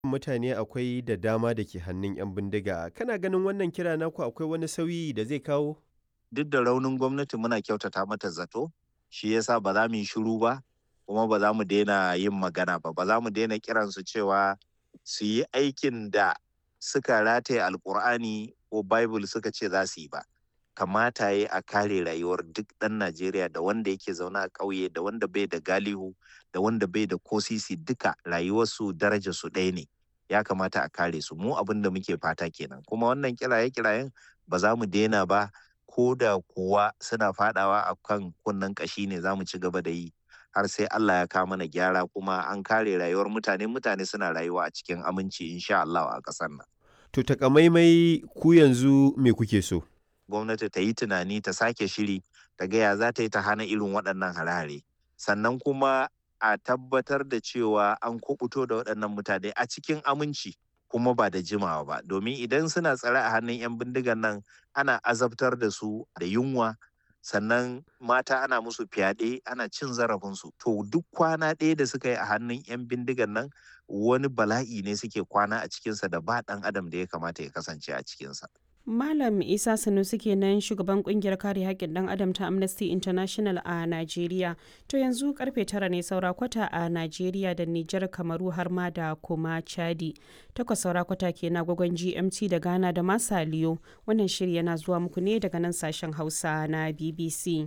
mutane akwai da dama da ke hannun 'yan bindiga. Kana ganin wannan kira naku akwai wani sauyi da zai kawo? Duk da raunin gwamnati muna kyautata mata zato, shi yasa ba za mu yi shiru ba, kuma ba za mu daina yin magana ba. Ba za mu daina kiransu cewa su yi aikin da suka rataye Alkur'ani ko Bible suka ce za su yi ba. Kamata ya a kare rayuwar duk ɗan Najeriya da wanda yake zaune a ƙauye da wanda bai da galihu da wanda bai da kosisi duka rayuwarsu darajarsu ɗaya ne. Ya kamata a kare su mu abin da muke fata kenan. Kuma wannan kiraye-kirayen ba za mu daina ba ko da kuwa suna fadawa a kan kunnen ƙashi ne za mu ci gaba da yi har sai Allah ya kawo mana gyara kuma an kare rayuwar mutane mutane suna rayuwa a cikin aminci insha Allah a ƙasar nan. To takamaimai ku yanzu me kuke so? Gwamnati ta yi tunani ta sake shiri ta gaya za ta yi ta hana irin waɗannan hare-hare. Sannan kuma a tabbatar da cewa an kubuto da waɗannan mutane a cikin aminci kuma ba da jimawa ba domin idan suna tsare a hannun 'yan bindigan nan ana azabtar da su da yunwa sannan mata ana musu fyaɗe ana cin zarafinsu to duk kwana ɗaya da suka yi a hannun 'yan bindigan nan wani bala'i ne suke kwana a cikinsa da ba ɗan adam da ya kamata ya kasance a cikinsa. Malam Isa Sanusi kenan shugaban kungiyar kare haƙƙin ɗan adam ta Amnesty International a Najeriya. To yanzu karfe tara ne saura kwata a Najeriya da Nijar Kamaru har ma da kuma Chadi. Takwas saura kwata ke na gwagwan GMT da Ghana da Masaliyo. Wannan shiri yana zuwa muku ne daga nan sashen Hausa na BBC.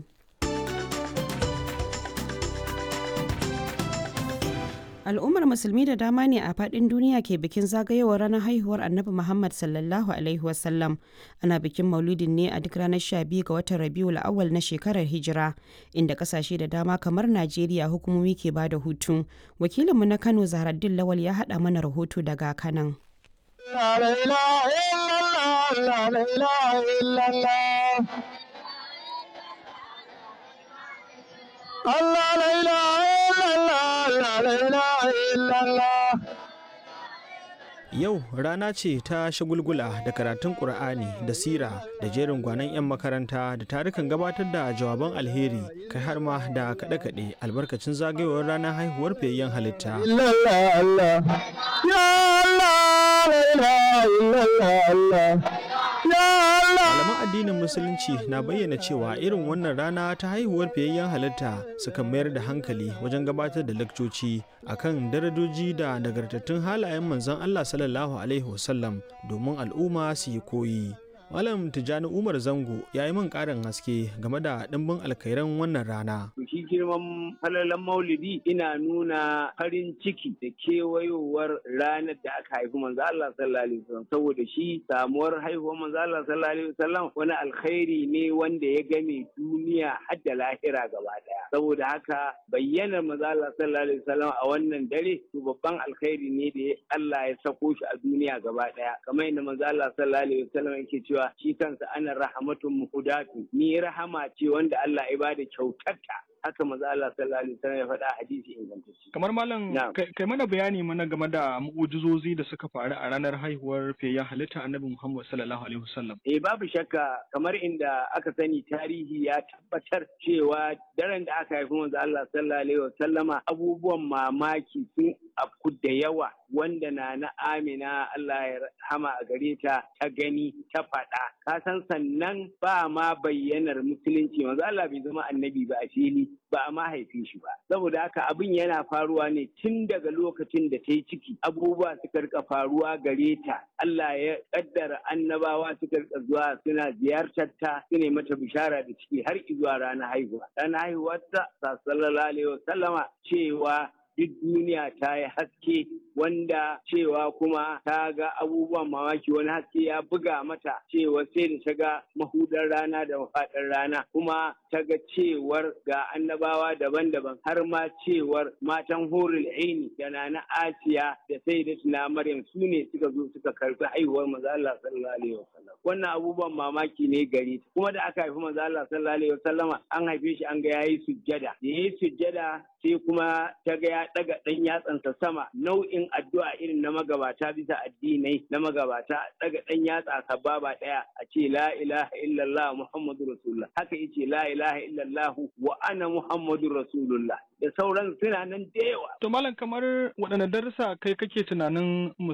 al'ummar musulmi da dama ne a fadin duniya ke bikin zagayowar ranar haihuwar annabi muhammad sallallahu alaihi wasallam ana bikin maulidin ne a duk ranar 12 ga watan rabiul awal na shekarar hijira inda kasashe da dama kamar najeriya hukumomi ke ba da hutu wakilinmu na kano zaharaddin lawal ya haɗa mana rahoto daga kanan Allah la ilaha illallah Yau rana ce ta shagulgula da karatun Ƙur'ani da sira da jerin gwanon 'yan makaranta da tarukan gabatar da jawaban alheri kai har ma da kaɗe-kaɗe albarkacin zagayowar ranar haihuwar fiyayyen halitta. Malaman addinin Musulunci na bayyana cewa irin wannan rana ta haihuwar fiyayyen halitta suka mayar da hankali wajen gabatar da lakcoci akan darajoji da nagartattun halayen manzon Allah sallallahu Alaihi wasallam domin al'umma su yi koyi. Malam Tijjani Umar Zango ya yi min ƙarin haske game da ɗimbin alkairan wannan rana. Shi girman falalan maulidi ina nuna farin ciki da kewayowar ranar da aka haifi manzo Allah sallallahu alaihi wasallam saboda shi samuwar haihuwar manzo Allah sallallahu alaihi wasallam wani alkhairi ne wanda ya game duniya har da lahira gaba daya. Saboda haka bayyanar manzo Allah sallallahu alaihi wasallam a wannan dare to babban alkhairi ne da Allah ya sako shi a duniya gaba daya. Kamar yadda manzo Allah sallallahu alaihi wasallam yake cewa cewa shi kansa ana rahamatun muhudatu ni rahama ce wanda Allah ya bada kyautarta haka maza Allah sallallahu alaihi wasallam ya faɗa hadisi ingantacce. Kamar malam kai mana bayani mana game da mu'ujizozi da suka faru a ranar haihuwar fiyayyen halitta Annabi Muhammad sallallahu alaihi wasallam. Eh babu shakka kamar inda aka sani tarihi ya tabbatar cewa daren da aka haifi manzo Allah sallallahu alaihi wasallama abubuwan mamaki sun afku da yawa wanda na na Amina Allah ya hama a gare ta ta gani ta faɗa. Ka san sannan ba ma bayyanar musulunci manzo Allah bai zama annabi ba a fili ba a mahaifi shi ba saboda haka abin yana faruwa ne tun daga lokacin da ta yi ciki abubuwa suka rika faruwa gare ta Allah ya kaddara annabawa suka rika zuwa suna ziyartar ta su ne mata bishara da ciki har zuwa ranar haihuwa ranar haihuwar ta sallallahu alaihi wasallama cewa duk duniya ta yi haske wanda cewa kuma ta ga abubuwan mamaki wani haske ya buga mata cewa sai da ta ga mahudar rana da mafaɗar rana kuma ta ga cewar ga annabawa daban-daban har ma cewar matan horul aini da na asiya da sai da tuna maryam su ne suka zo suka karbi haihuwar maza Allah sallallahu alaihi wasallam wannan abubuwan mamaki ne gare ta kuma da aka haifi manzo Allah sallallahu alaihi wasallama an haife shi an ga yayi sujjada da yayi sujjada sai kuma ta ga ya daga dan yatsansa sama nau'in addu'a irin na magabata bisa addinai na magabata daga dan yatsa sababa daya a ce la ilaha illallah muhammadur rasulullah haka yace la ilaha illallah wa ana muhammadur rasulullah da sauran suna nan da yawa To malam kamar waɗanne darussa kai kake tunanin